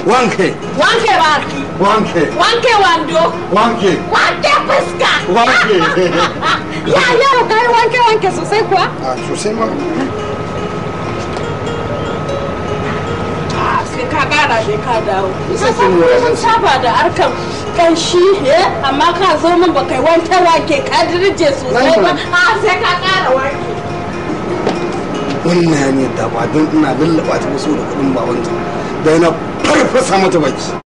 wanke wanke baki wanke wanke wando wanke wanke fuska wanke ya yau kai wanke wanke sosai kuwa a sosai ma Ah, sai ka kara sai ka dawo Isa Ka san sai mu mun wajen saba da harkan kanshi eh amma ka zo min ba kai wanke wanke ka dirje sosai ba a sai ka kara wanke wannan ne da ba don ina lallaba ta so da kudin babanta da yana farfasa mata baki